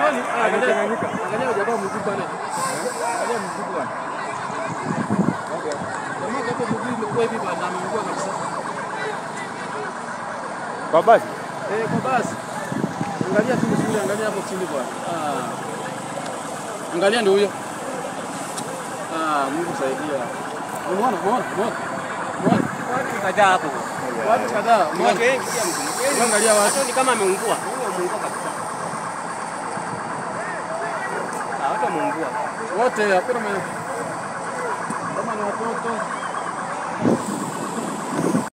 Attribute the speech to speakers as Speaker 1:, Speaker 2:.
Speaker 1: Kweli? Ah, angalia.
Speaker 2: Amechanganyika.
Speaker 1: Angalia jamaa mguu pale. Angalia mguu bwana. Jamaa hapo mguu imekuwa hivi bwana, ameungua kabisa.
Speaker 2: Kwa basi.
Speaker 1: Eh, kwa basi. Angalia tu vizuri, angalia hapo chini bwana. Ah. Angalia ndio huyo. Ah, Mungu saidia. Umeona, umeona, umeona. Umeona?
Speaker 3: Watu kadhaa hapo.
Speaker 1: Watu kadhaa,
Speaker 3: Ni watu
Speaker 1: umeona.
Speaker 3: wengi pia mtu. Wengi.
Speaker 1: Angalia watu.
Speaker 3: Watu ni kama ameungua. Huyu ameungua kabisa. Ah, watu wameungua.
Speaker 1: Wote hakuna mwenye kama ni watoto